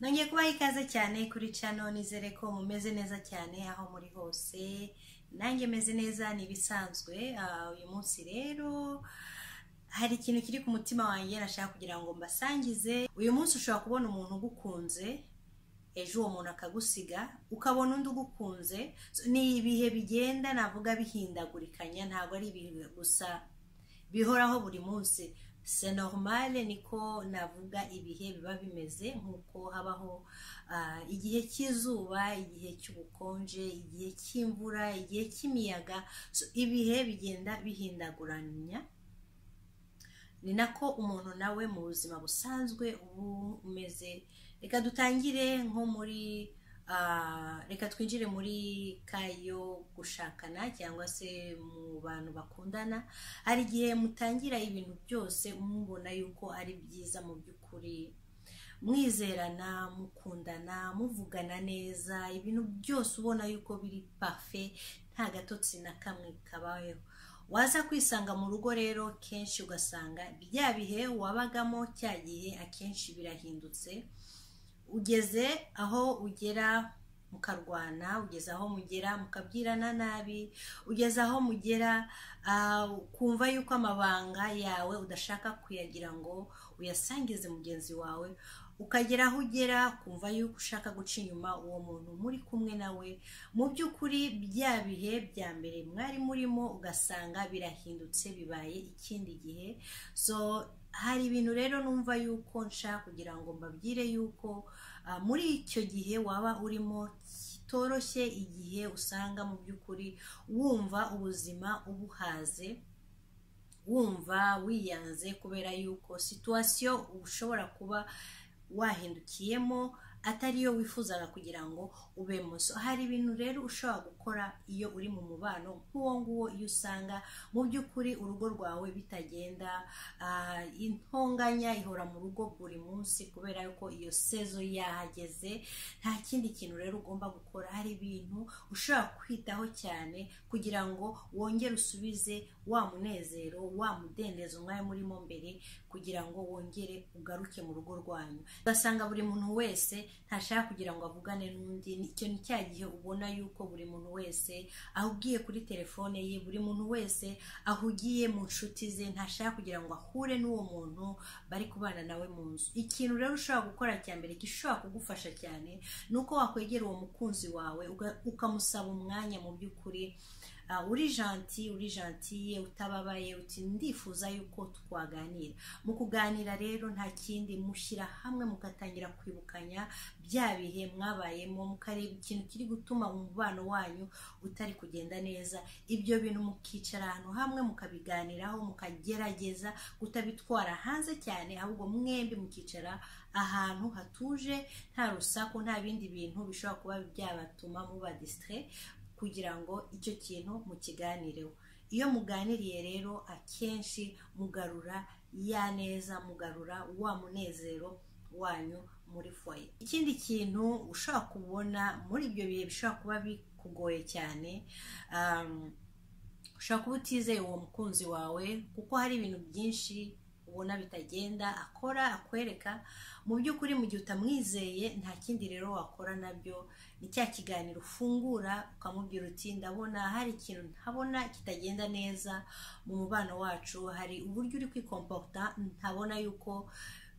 nongeye kubaha ikaze cyane kuri cano nizere ko mumeze neza cyane aho muri hose nanjye meze neza ni ibisanzwe Ah, uyu munsi rero hari ikintu kiri ku mutima wanjye nashaka kugira ngo mbasangize uyu munsi ushobora kubona umuntu ugukunze ejo uwo muntu akagusiga ukabona undi ugukunze So, ni ibihe bigenda navuga bihindagurikanya ntabwo ari ibintu gusa bihoraho buri munsi se normale niko navuga ibihe biba bimeze nk'uko habaho ah, igihe cy'izuba igihe cy'ubukonje igihe cy'imvura igihe cy'imiyaga So, ibihe bigenda bihindaguranya ni nako umuntu nawe mu buzima busanzwe uba umeze reka dutangire nko muri ah, reka twinjire muri kayo gushakana cyangwa se mu bantu bakundana hari igihe mutangira ibintu byose mubona yuko ari byiza mu by'ukuri mwizerana mukundana muvugana neza ibintu byose ubona yuko biri pafe nta gatotsi na kamwe kabayeho waza kwisanga mu rugo rero kenshi ugasanga bya bihe wabagamo cya gihe akenshi birahindutse ugeze aho ugera mukarwana ugeze aho mugera mukabyirana nabi ugeze aho mugera ah, ukumva yuko amabanga yawe udashaka kuyagira ngo uyasangize mugenzi wawe ukagera aho ugera ukumva yuko ushaka guca inyuma uwo muntu muri kumwe nawe mu by'ukuri bya bihe bya mbere mwari murimo ugasanga birahindutse bibaye ikindi gihe so hari ibintu rero numva yuko nshaka kugira ngo mbabwire yuko ah, muri icyo gihe waba urimo kitoroshye igihe usanga mu by'ukuri wumva ubuzima ubuhaze wumva wiyanze kubera yuko situwasiyo ushobora kuba wahindukiyemo atari yo wifuzaga kugira ngo ubemo so hari ibintu rero ushobora gukora iyo uri mu mubano nk'uwo nguwo iyo usanga mu by'ukuri urugo rwawe bitagenda ah, intonganya ihora mu rugo buri munsi kubera yuko iyo sezo yahageze nta kindi kintu rero ugomba gukora hari ibintu ushobora kwitaho cyane kugira ngo wongere usubize wa munezero wa mudendezo mwari murimo mbere kugira ngo wongere ugaruke mu rugo rwanyu ugasanga buri muntu wese ntashaka kugira ngo avugane n'undi Ni- icyo ni cya gihe ubona yuko buri muntu wese ahugiye kuri telefone ye buri muntu wese ahugiye mu nshuti ze ntashaka kugira ngo ahure n'uwo muntu bari kubana nawe mu nzu ikintu rero ushobora gukora cya mbere gishobora kugufasha cyane ni uko wakwegera uwo mukunzi wawe uga- ukamusaba umwanya mu by'ukuri Ah, uri janti uri jantiye utababaye uti ndifuza yuko twaganira mu kuganira rero nta kindi mushyira hamwe mugatangira kwibukanya bya bihe mwabayemo mukareba ikintu kiri gutuma umubano wanyu utari kugenda neza ibyo bintu mukicara ahantu hamwe mukabiganiraho mukagerageza kutabitwara hanze cyane ahubwo mwembi mukicara ahantu hatuje nta rusaku nta bindi bintu bishobora kuba byabatuma muba disitire kugira ngo icyo kintu mukiganireho iyo muganiriye rero akenshi mugarura ya neza mugarura wa munezero wanyu muri foye ikindi kintu ushobora kubona muri ibyo bihe bishobora kuba bikugoye cyane um, ushobora kuba utizeye uwo mukunzi wawe kuko hari ibintu byinshi ubona bitagenda akora akwereka mu by'ukuri mu gihe utamwizeye nta kindi rero wakora nabyo ni cya kiganiro ufungura ukamubwira uti ndabona hari ikintu ntabona kitagenda neza mu mubano wacu hari uburyo uri kwikompaputa ntabona yuko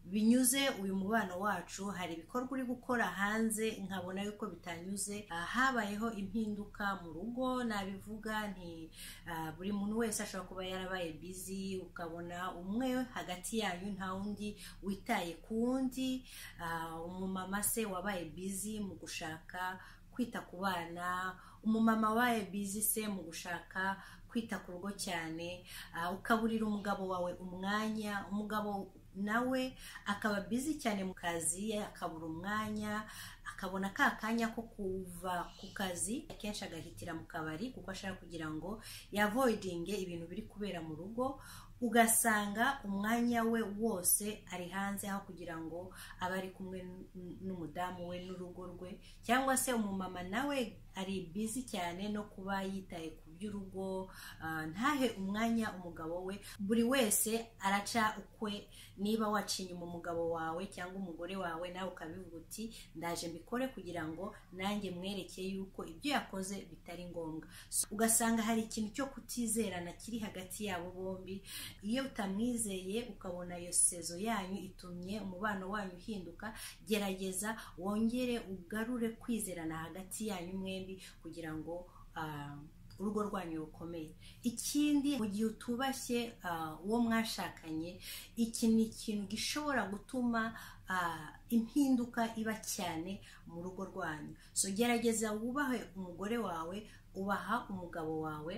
binyuze uyu mubano wacu hari ibikorwa uri gukora hanze nkabona yuko bitanyuze Ah, habayeho impinduka mu rugo nabivuga nti ah, buri muntu wese ashobora kuba yarabaye bizi ukabona umwe hagati yanyu nta wundi witaye ku wundi Ah, umumama se wabaye bizi mu gushaka kwita ku bana umumama wabaye bizi se mu gushaka kwita ku rugo cyane Ah, ukaburira umugabo wawe umwanya umugabo nawe akaba bizi cyane mu kazi akabura umwanya akabona ka kanya ko kuva ku kazi akenshi agahitira mu kabari kuko ashaka kugira ngo yavoidinge ibintu biri kubera mu rugo ugasanga umwanya we wose ari hanze aho kugira ngo abe ari kumwe n- n- n'umudamu we n'urugo rwe cyangwa se umumama nawe ari bizi cyane no kuba yitaye ku byo by'urugo ah, ntahe umwanya umugabo we buri wese araca ukwe niba waca inyuma umugabo wawe cyangwa umugore wawe nawe ukabivuga uti ndaje mbikore kugira ngo nanjye mwereke yuko ibyo yakoze bitari ngombwa So, ugasanga hari ikintu cyo kutizerana kiri hagati yabo bombi iyo utamwizeye ukabona iyo sezo yanyu itumye umubano wanyu uhinduka gerageza wongere ugarure kwizerana hagati yanyu mwembi kugira ngo ah, urugo rwanyu rukomeye ikindi mu gihe utubashye ah, uwo mwashakanye iki ni ikintu gishobora gutuma ah, impinduka iba cyane mu rugo rwanyu so gerageza wubahe umugore wawe ubaha umugabo wawe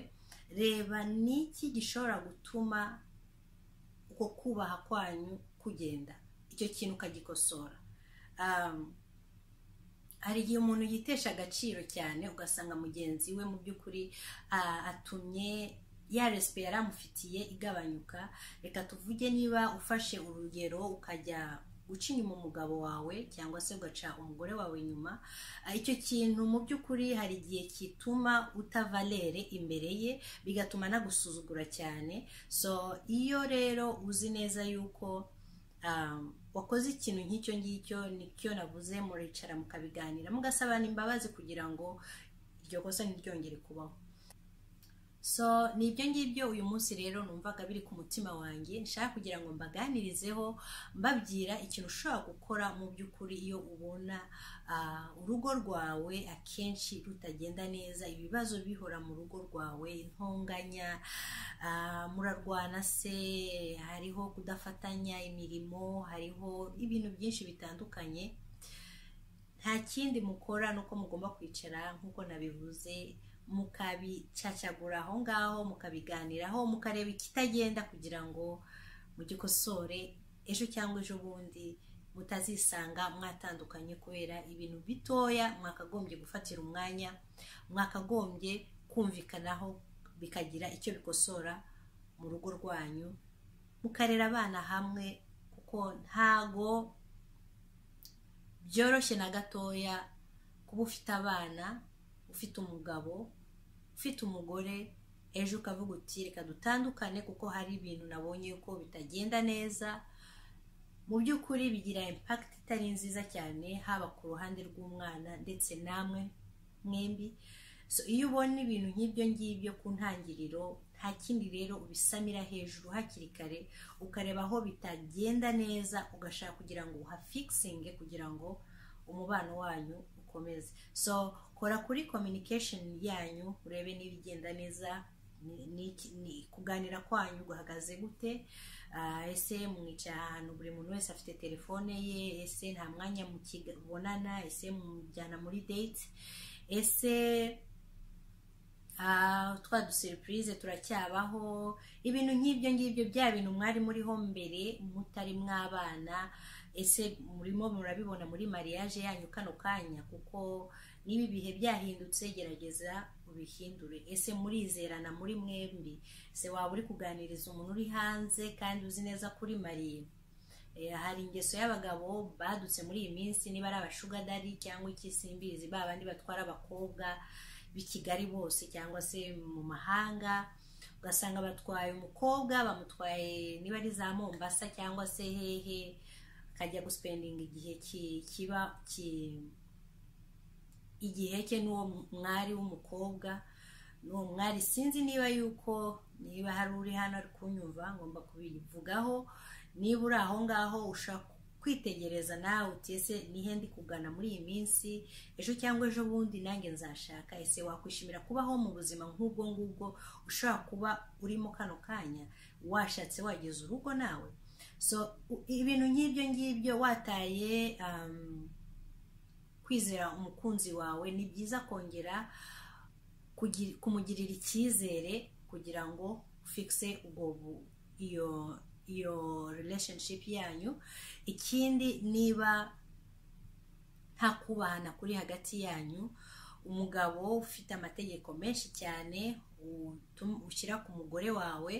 reba niki gishobora gutuma uko kubaha kwanyu kugenda icyo kintu ukagikosora Um, hari igihe umuntu yitesha agaciro cyane ugasanga mugenzi we mu by'ukuri ah, atumye ya resipe yari amufitiye igabanyuka reka tuvuge niba ufashe urugero ukajya guca inyuma umugabo wawe cyangwa se ugaca umugore wawe inyuma Ah, icyo kintu mu by'ukuri hari igihe kituma utavalere imbere ye bigatuma anagusuzugura cyane so iyo rero uzi neza yuko um, wakoze ikintu nk'icyo ngicyo nicyo navuze muricara mukabiganira mugasabana imbabazi kugira ngo iryo kosa ntiryongere kubaho so ni ibyo ngibyo uyu munsi rero numvaga biri ku mutima wanjye nshaka kugira ngo mbaganirizeho mbabwira ikintu ushobora gukora mu by'ukuri iyo ubona ah, urugo rwawe akenshi rutagenda neza ibibazo bihora mu rugo rwawe intonganya ah, murarwana se hariho kudafatanya imirimo hariho ibintu byinshi bitandukanye nta kindi mukora ni uko mugomba kwicara nk'uko nabivuze mukabicacagura aho ngaho mukabiganiraho mukareba ikitagenda kugira ngo mugikosore ejo cyangwa ejo bundi mutazisanga mwatandukanye kubera ibintu bitoya mwakagombye gufatira umwanya mwakagombye kumvikanaho bikagira icyo bikosora mu rugo rwanyu mukarera abana hamwe kuko ntago byoroshye na gatoya kuba ufite abana ufite umugabo ufite umugore ejo ukavuga uti reka dutandukane kuko hari ibintu nabonye yuko bitagenda neza mu by'ukuri bigira impakiti itari nziza cyane haba ku ruhande rw'umwana ndetse namwe mwembi So, iyo ubona ibintu nk'ibyo ngibyo ku ntangiriro nta kindi rero ubisamira hejuru hakiri kare ukareba aho bitagenda neza ugashaka kugira ngo uhafikisinge kugira ngo umubano wanyu ukomeze so kora kuri communication yanyu urebe niba igenda neza ni- ni- ni- kuganira kwanyu guhagaze gute Ah, ese mwicara ahantu buri muntu wese afite telefone ye ese nta mwanya mukibonana ese mujyana muri date ese Ah, twa duseripurize turacyabaho ibintu nk'ibyo ngibyo bya bintu mwari muriho mbere mutari mwabana ese murimo murabibona muri mariage yanyu kano kanya kuko niba ibihe byahindutse gerageza ubihindure ese murizerana muri mwembi se waba uri kuganiriza umuntu uri hanze kandi uzi neza kuri mariye Eh, hari ingeso y'abagabo badutse muri iyi minsi niba ari abashugadari cyangwa iki simbizi ba bandi batwara abakobwa b'i kigali bose cyangwa se mu mahanga ugasanga batwaye umukobwa bamutwaye niba ari za mombasa cyangwa se hehe akajya gusipendinga igihe ki- kiba ki- igihe cye n'uwo mwari w'umukobwa n'uwo mwari sinzi niba yuko niba hari uri hano ari kunyumva ngomba kubivugaho niba uri aho ngaho ushaka kwitegereza nawe uti ese nihe ndi kugana muri iyi minsi ejo cyangwa ejo bundi nanjye nzashaka ese wakwishimira kubaho mu buzima nk'ubwo ngubwo ushobora kuba urimo kano kanya washatse wageze urugo nawe so u- ibintu nk'ibyo ngibyo wataye um, kwizera umukunzi wawe ni byiza kongera kugi- kumugirira icyizere kugira ngo ufikise ubwo bu- iyo iyo relationship yanyu ikindi niba nta kubahana kuri hagati yanyu umugabo ufite amategeko menshi cyane utum- ushyira ku mugore wawe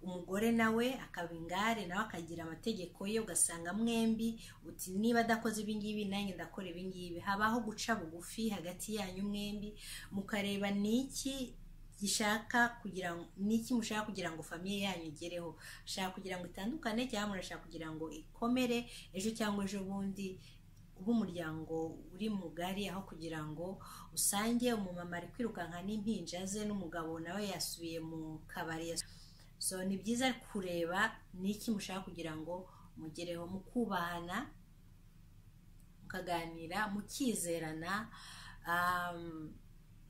umugore nawe akaba ingare nawe akagira amategeko ye ugasanga mwembi uti niba adakoze ibingibi nanjye ndakora ibingibi habaho guca bugufi hagati yanyu mwembi mukareba ni iki gishaka kugira ngo ni iki mushaka kugira ngo famiye yanyu igereho mushaka kugira ngo itandukane cyangwa murashaka kugira ngo ikomere ejo cyangwa ejo bundi b'umuryango uri mugari aho kugira ngo usange umumama ari kwirukanka n'impinja ze n'umugabo nawe yasubiye mu kabari so ni byiza kureba ni iki mushaka kugira ngo mugereho mukubahana mukaganira mukizerana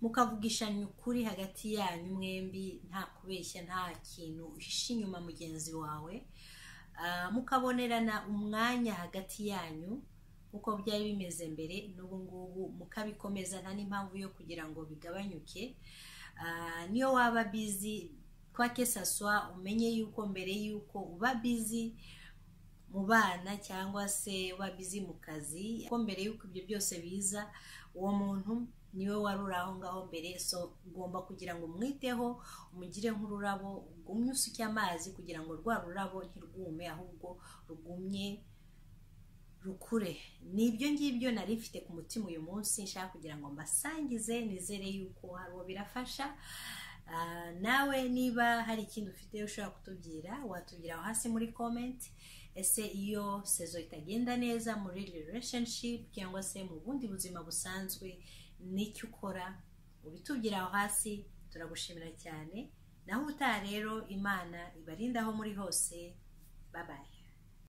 mukavugishanya ukuri hagati yanyu mwembi nta kubeshya nta kintu uhisha inyuma mugenzi wawe mukabonerana umwanya hagati yanyu uko byari bimeze mbere n'ubu ngubu mukabikomeza nta n'impamvu yo kugira ngo bigabanyuke niyo waba bizi kwa kesaswa umenye yuko mbere y'uko uba bizi mu bana cyangwa se uba bizi mu kazi ko mbere y'uko ibyo byose biza uwo muntu niwe wari uri aho ngaho mbere so ugomba kugira ngo umwiteho umugire nk'ururabo ugumye usuke amazi kugira ngo rwa rurabo ntirwume ahubwo rugumye rukure ni ibyo ngibyo nari mfite ku mutima uyu munsi nshaka kugira ngo mbasangize nizere yuko hari uwo birafasha nawe niba hari ikindi ufite ushobora kutubwira watubwira aho hasi muri komenti ese iyo sezo itagenda neza muri relationship cyangwa se mu bundi buzima busanzwe n'icyo ukora ubitubwira aho hasi turagushimira cyane naho utaha rero imana ibarinda aho muri hose babaye